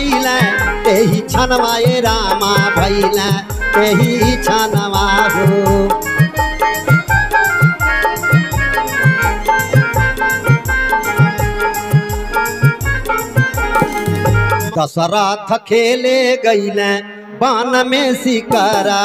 भैल तेही छनवा ये रामा भैल तेही छनवा हो दशरथ खेले गैल बान में शिकरा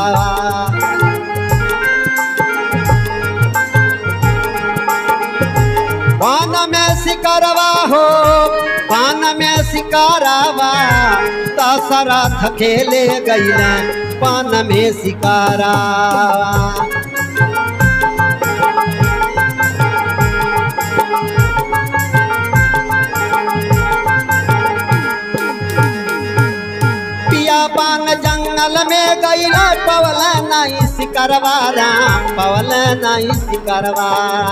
पान में शिकारवा हो पान में शिकारवा दशरथ खेले गैल पान में शिकारा पिया पान जंगल में गैल पवल नहीं शिकारवा राम पवल नहीं शिकारवा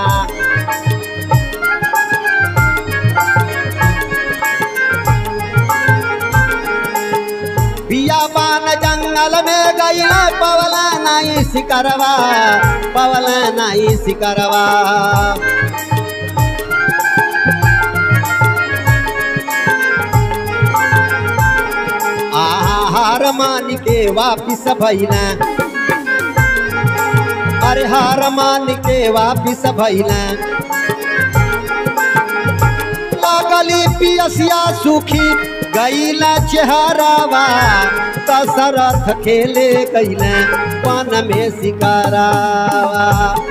पिया पान जंगल में गैल पवल नहीं शिकारवा पवल नहीं शिकारवा आहार मान के वापिस भैला अरे हार मान के वापिस भैला लागली पियसिया सुखी गैला चेहरावा दशरथ खेले गैला पान में शिकारावा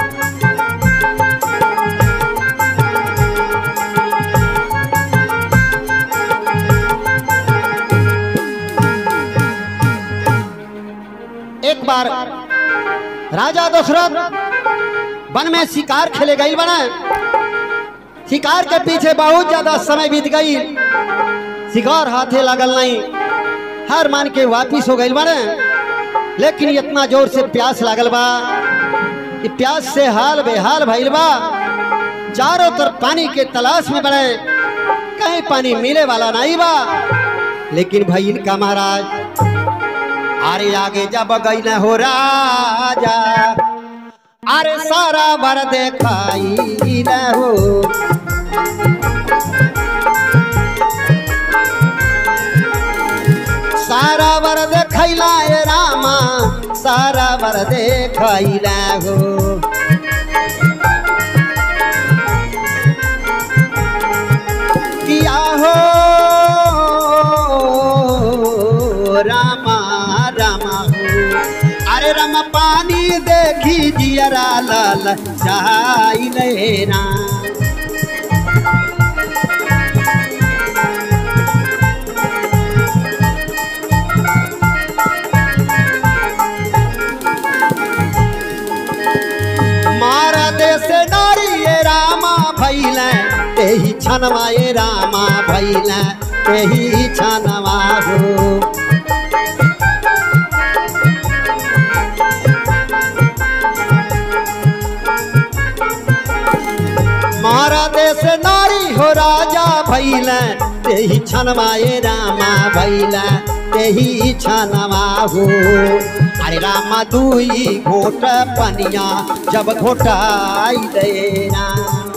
एक बार राजा दशरथ वन में शिकार खेले गई बना शिकार के पीछे बहुत ज्यादा समय बीत गई शिकार हाथे लगल नहीं हार मान के वापिस हो गई बने लेकिन इतना जोर से प्यास लागल बा कि प्यास से हाल बेहाल भइल बा चारों तरफ पानी के तलाश में बड़े कहीं पानी मिले वाला नहीं बा लेकिन भइल का महाराज अरे आगे जब गई न हो राजा अरे सारा बर देखाई न हो सारा बर देखैला ए रामा सारा बर देखैला हो किया हो रामा रामा हो अरे रामा पानी देखी जियरा लाल चाई लेना मारा देश नारी ये रामा भैल तेही छनवा ये रामा भैल तेही छनवा हो मारा देश नारी हो राजा भैल तेही छनवा ये रामा भैल तेही छनवा हो अरे रामा दुई घोट पनिया जब घोटाई देना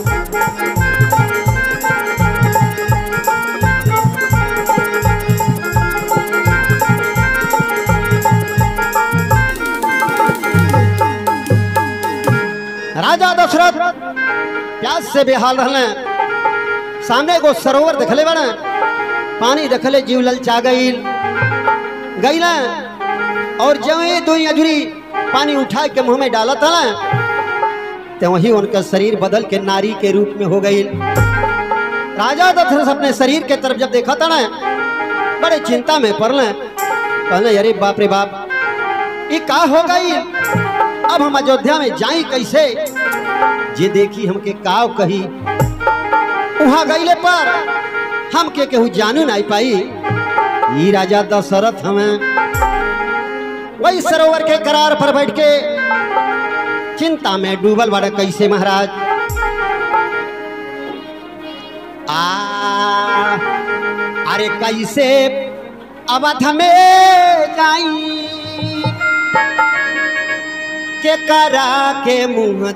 राजा दशरथ प्यास से बेहाल रहले सामने एगो सरोवर देखले बने पानी देखले जीव ललचा गईल गईला और जब ये दो अजूरी पानी उठा के मुंह में डाला था ना तो वही उनका शरीर बदल के नारी के रूप में हो गई राजा दशरथ अपने शरीर के तरफ जब देखा था ना बड़े चिंता में पड़ल कहले अरे बाप रे बाप ये का हो गई अब हम अयोध्या में जाई कैसे जे देखी हमके काव कही वहां गईले पर हमके केहू जानू नहीं पाई ई राजा दशरथ हमें वही सरोवर के करार पर बैठ के चिंता में डूबल बड़ा कैसे महाराज आ अरे कैसे अवध में जाई के करा के मुंह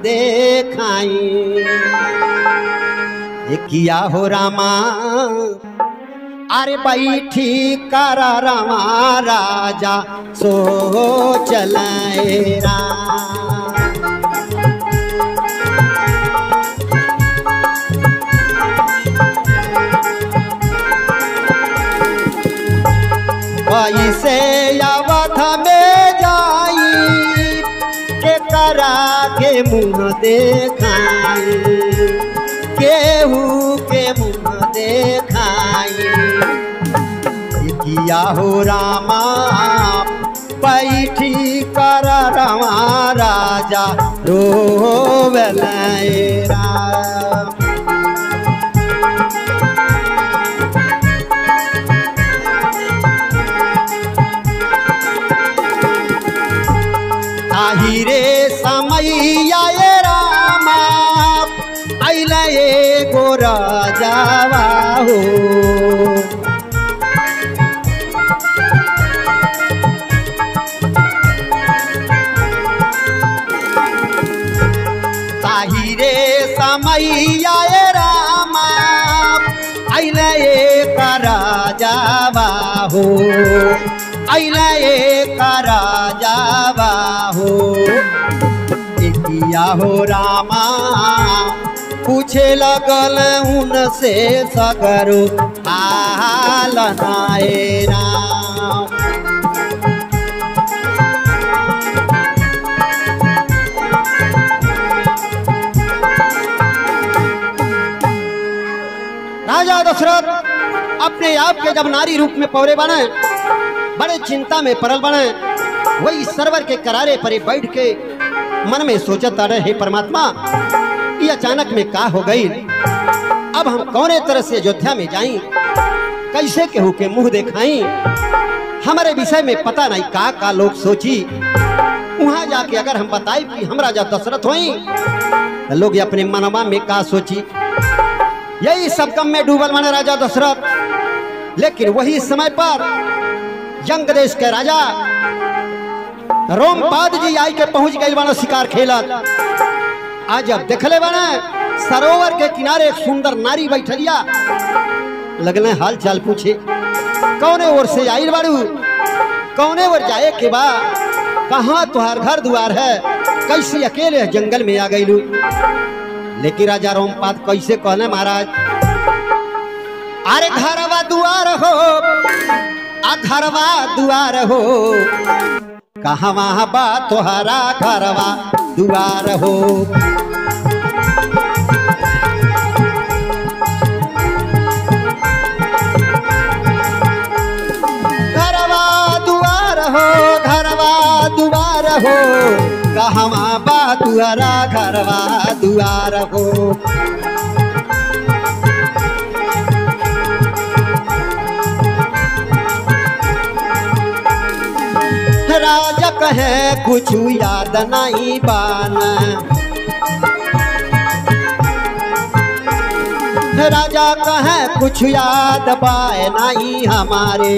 देखाई ये किया हो रामा अरे बैठी कर रवा राजा सो चलाए राम वैसे अवध में जाई के करा के मुँह देखाई केहू के मुँह देखाई किया हो रामा बैठी कर रवा राजा रोवलाए राम ताही रे समैया ये रामा अइले एगो राजावा हो ताही रे समैया ये रामा अइले एक राजावा हो अइले एक राजावा हो किया हो रामा पूछे लगल उनसे सगरो हाल नाए राम राजा दशरथ अपने आप के जब नारी रूप में पौरे बने बड़े चिंता में परल बने वही सरवर के करारे परे बैठ के मन में सोचत रहे हे परमात्मा ये अचानक में का हो गई अब हम कौने तरह से अयोध्या में जाई कैसे केहू के मुंह देखाई हमारे विषय में पता नहीं का का लोग सोची वहां जाके अगर हम बताई कि हम राजा दशरथ होई तो लोग अपने मनवा में का सोची यही सब कम में डूबल माने राजा दशरथ लेकिन वही समय पर जंग देश के राजा रोमपाद जी आई के पहुंच गए बना शिकार खेलत आज जब देखले बने सरोवर के किनारे एक सुंदर नारी बैठलिया लगने हाल चाल पूछे कौने ओर से आई बाड़ू कौने ओर जाए के बा कहाँ तुहार घर द्वार है कैसे अकेले जंगल में आ गईलू लेकिन राजा रोमपाद कैसे कहने महाराज अरे घरवा दुआर हो आ घरवा दुआर हो कहवा बा तोहरा घरवा दुआर हो घरवा दुआर हो घरवा दुआर हो कहवा बा तुहरा घरवा दुआर हो राजा कहे कुछ याद नहीं बान राजा कहे कुछ याद पाए नहीं हमारे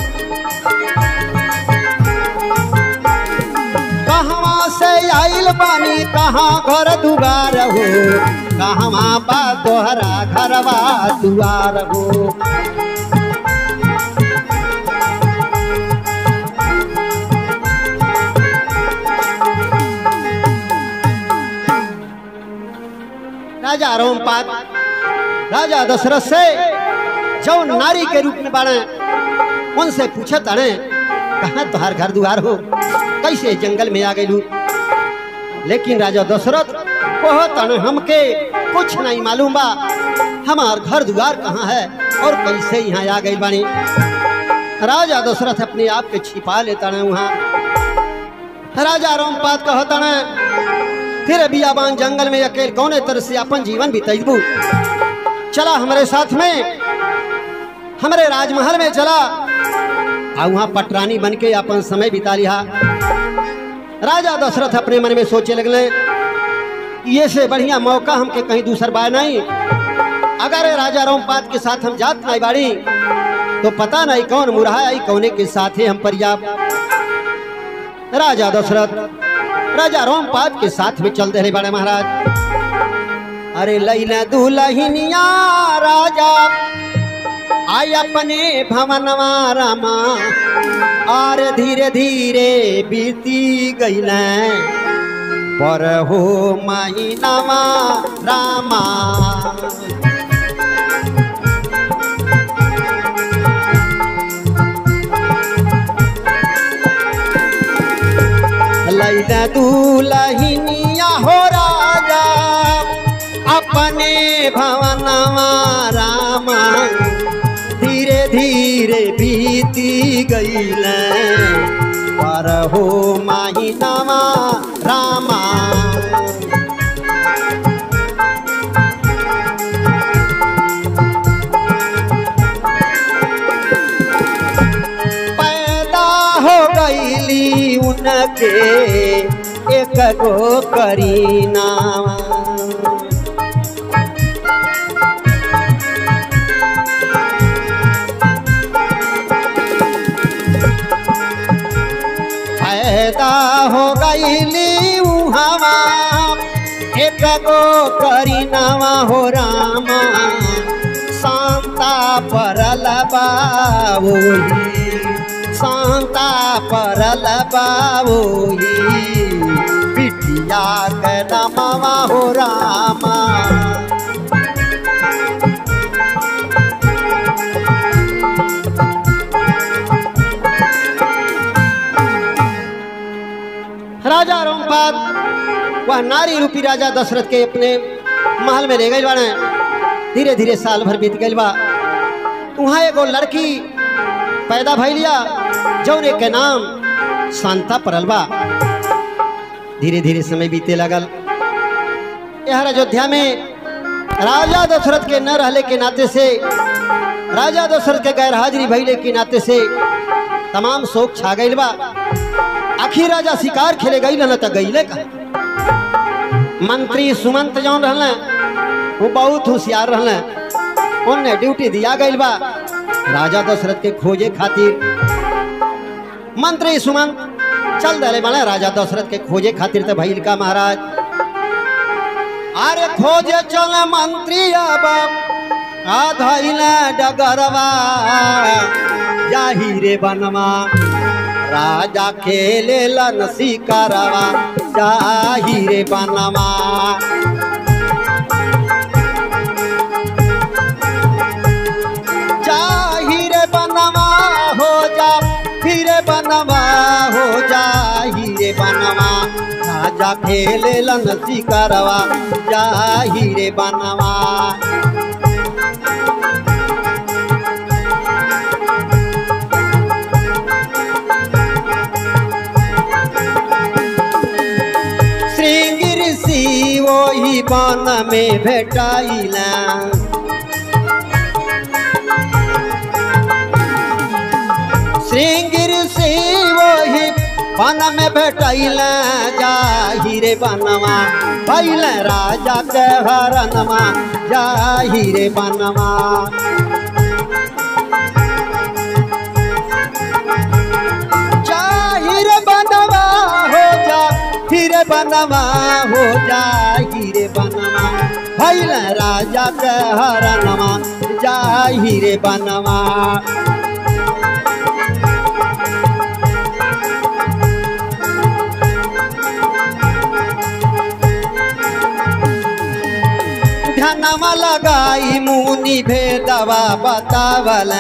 कहाँ से आइल बानी कहाँ घर दुआर हो कहाँ बा तोहरा घरवा दुआर हो राजा रोमपाद राजा दशरथ से जो नारी के रूप में बाड़े उनसे पूछे तड़े कहाँ तुहार घर दुआर हो कैसे जंगल में आ गईलू लेकिन राजा दशरथ कहो तने हमके कुछ नहीं मालूम बा हमार घर दुआर कहाँ है और कैसे यहाँ आ गई बानी राजा दशरथ अपने आप के छिपा लेता ने वहाँ राजा रोमपाद कहता ने फिर बियाबान जंगल में अकेले कौने तरह से अपन जीवन बितेबू चला हमारे साथ में हमारे राजमहल में चला आ वहाँ पटरानी बन के अपन समय बिता लिया राजा दशरथ अपने मन में सोचे लगले ये से बढ़िया मौका हमके कहीं दूसर बार नहीं अगर राजा रोमपाद के साथ हम जात नहीं बाड़ी तो पता नहीं कौन मुरहा आई कौने के साथ हम परियाब राजा दशरथ राजा रोमपाद के साथ में चल रहे बड़े महाराज अरे लैला दुलहिनिया राजा आई अपने भवनवा रामा और धीरे धीरे बीती गईल पर हो महीनावा रामा लैला दूलहिनिया हो राजा अपने भवनवा रामा धीरे धीरे बीती गईल पर हो महीनावा रामा पैदा हो गईली उनके एक गो करीना पैदा हो गईली उहावा एक गो करीनावा हो रामा शांता परल बाबोही शांता परल बाबोही बिटिया के नमवा हो रामा राजा रोमपाद वह नारी रूपी राजा दशरथ के अपने महल में ले गई बाड़े धीरे धीरे साल भर बीत गई बा वहाँ एगो लड़की पैदा भैलिया जौने के नाम शांता परल बा धीरे धीरे समय बीते लगल यह अयोध्या में राजा दशरथ के न रहले के नाते से राजा दशरथ के गैर हाजिरी भैले के नाते से तमाम शोक छा गईल बा आखिर राजा शिकार खेले गई न त गईले का मंत्री सुमंत जौन रहले वो बहुत होशियार रहले उनने ड्यूटी दिया गईल बा राजा दशरथ के खोजे खातिर मंत्री सुमंत चल दले बड़े राजा दशरथ के खोजे खातिर तो भइल का महाराज अरे खोजे चल मंत्री अब आधइल डगरवा जाही रे बनवा राजा खेले लन शिकारवा जाही रे बनवा जाही रे बनवा हो जा फिर बनवा हो जाही रे बनवा राजा खेले लन शिकारवा जाही रे बनवा श्रृंग ऋषि वही बन में भेटाइला श्रृंग ऋषि वही बन में भेटाइला जाही रे बनवा भैल राजा के हरनमा जाही रे बनवा जाहिर बनवा हो जा फिर बनवा हो जाहिर बनवा भैल राजा के हरनमा जाहिर बनवा ध्यानमा लगाई मुनि भेदवा बतावला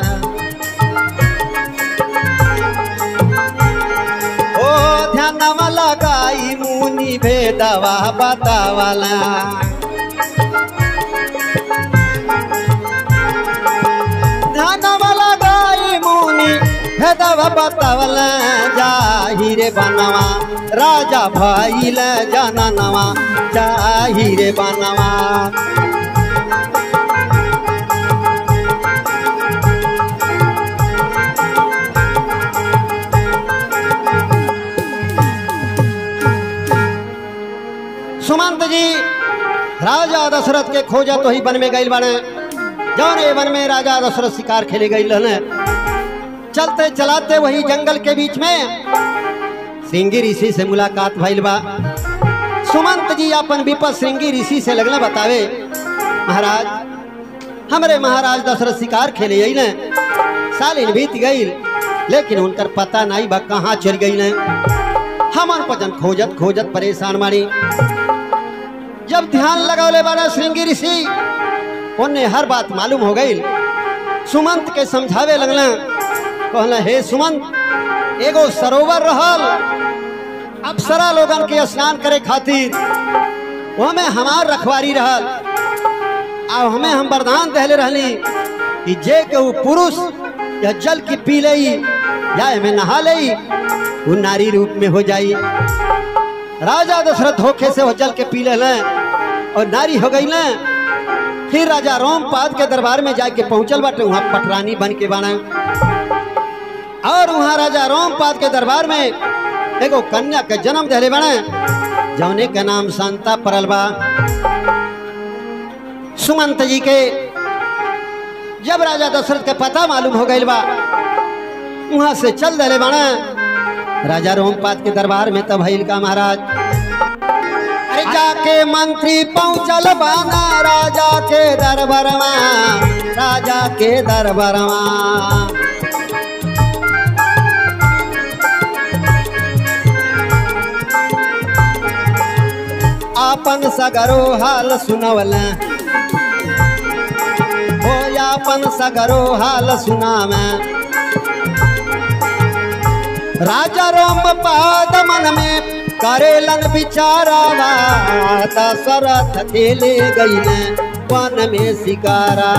ओ ध्यानमा लगाई मुनि भेदवा बतावला ध्यानमा लगाई मुनि भेदवा बतावला जाहिरे बनवा राजा भइल जननवा जाहिरे बनवा सुमंत जी राजा दशरथ के खोजा तो ही वन में गई बने जौन ये वन में राजा दशरथ शिकार खेले गई रहने चलते चलाते वही जंगल के बीच में श्रृंगी ऋषि से मुलाकात भइल बा सुमंत जी अपन विपद श्रृंगी ऋषि से लगने बतावे महाराज हमरे महाराज दशरथ शिकार खेले अइले सालिन बीत गईल लेकिन उनकर पता नहीं बा कहाँ चल गई हमन पजन खोजत खोजत परेशान मानी जब ध्यान लगौले बाड़ा श्रृंगी ऋषि उन्हें हर बात मालूम हो गई सुमंत के समझावे लगल कहला हे सुमंत एगो सरोवर रहल अप्सरा लोगन के स्नान करे खातिर ओमे हमार रखवारी रहल आ हमें हम वरदान दहले रहली कि जे के वो पुरुष या जल की पी लई या एमे नहा लई वो नारी रूप में हो जाई राजा दशरथ धोखे से वो जल के पी ले और नारी हो गई ना फिर राजा रोमपाद के दरबार में जाके पहुंचल बाटे वहां पटरानी बन के बना और वहां राजा रोमपाद के दरबार में एगो कन्या के जन्म दहले बने जौने के नाम शांता परल बा सुमंत जी के जब राजा दशरथ के पता मालूम हो गई बा वहां से चल दले बने राजा रोमपाद के दरबार में तब भइल का महाराज अरे जाके मंत्री पहुंचल बाना राजा के दरबारमा राजा के दरबारमा आपन सगरो हाल सुनवल हो आपन सगरो हाल सुनाव राजा रोम पाद मन में करेलन बिचारावा दशरथ खेले गई वन में शिकारा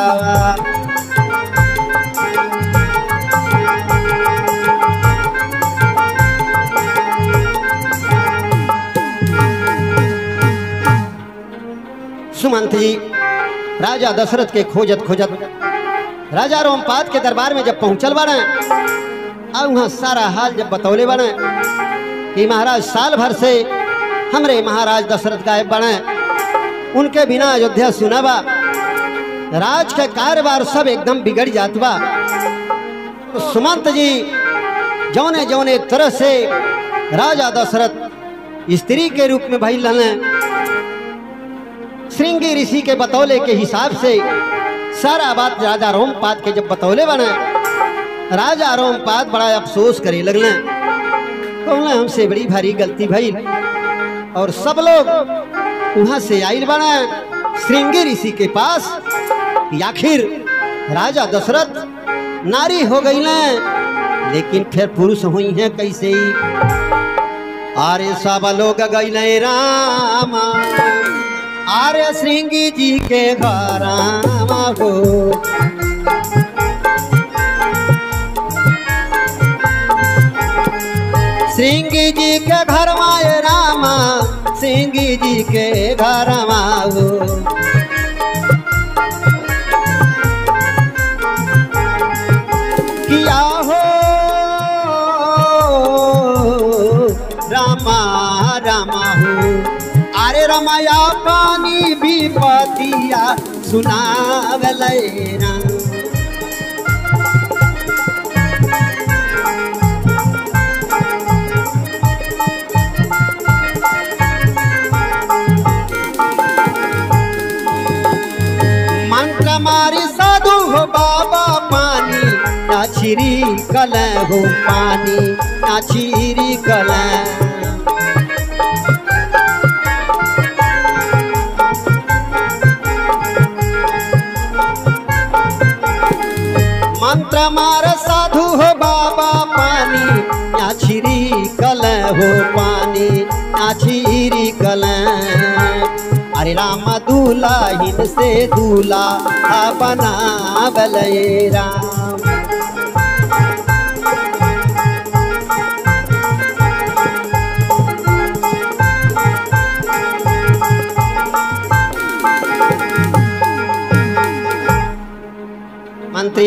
सुमंत जी राजा दशरथ के खोजत खोजत राजा रोमपाद के दरबार में जब पहुंचल बाड़े अब वहाँ सारा हाल जब बतौले बने कि महाराज साल भर से हमरे महाराज दशरथ गायब बने उनके बिना अयोध्या सुना बा राज के कारोबार सब एकदम बिगड़ जात बा तो सुमंत जी जौने जौने तरह से राजा दशरथ स्त्री के रूप में भइल रहने श्रृंगी ऋषि के बतौले के हिसाब से सारा बात राजा रोमपाद के जब बतौले बने राजा रोमपाद बड़ा अफसोस करे लगले कहले हमसे बड़ी भारी गलती भइल और सब लोग वहां से आइल बने श्रृंगी ऋषि के पास कि आखिर राजा दशरथ नारी हो गई लेकिन फिर पुरुष हुई हैं कैसे ही अरे सब लोग गई राम अरे श्रृंगी जी के घर हो सिंगी जी के घर माए रामा सिंगी जी के घर माओ किया हो रामा रामा हो अरे रमाया पानी भी पतिया सुनावल राम मंत्र मारी साधु हो बाबा पानी नाचिरी कल हो पानी नाचिरी कल मंत्र मार साधु हो बाबा पानी नाचिरी कल हो पानी नाचिरी कल अरे राम दूल्हा हिन से दूल्हा बना बलय राम मंत्री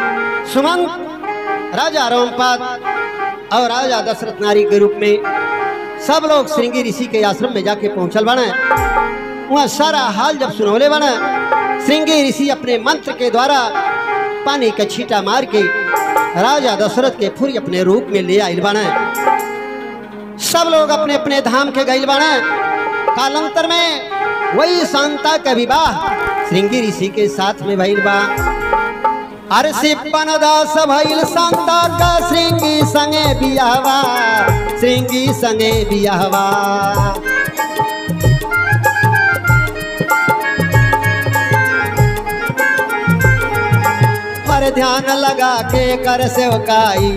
सुमंत राजा रोमपाद और राजा दशरथ नारी के रूप में सब लोग श्रृंगी ऋषि के आश्रम में जाके पहुंचल बने वहाँ सारा हाल जब सुनौले बने श्रृंगी ऋषि अपने मंत्र के द्वारा पानी का छीटा मार के राजा दशरथ के फुरी अपने रूप में ले आयल बने सब लोग अपने अपने धाम के गईल बने कालांतर में वही शांता का विवाह श्रृंगी ऋषि के साथ में भइल बा अरे सिपन दास भइल शांता का श्रृंगी संगे बियाहवा श्रृंगी संगे बियाहवा पर ध्यान लगा के कर सेवकाई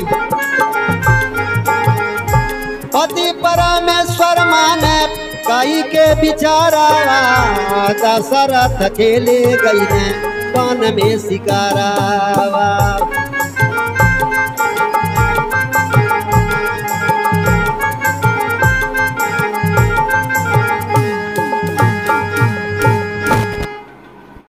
पति परमेश्वर माने कई के बिचारावा दशरथ खेले गई ने वन में शिकारावा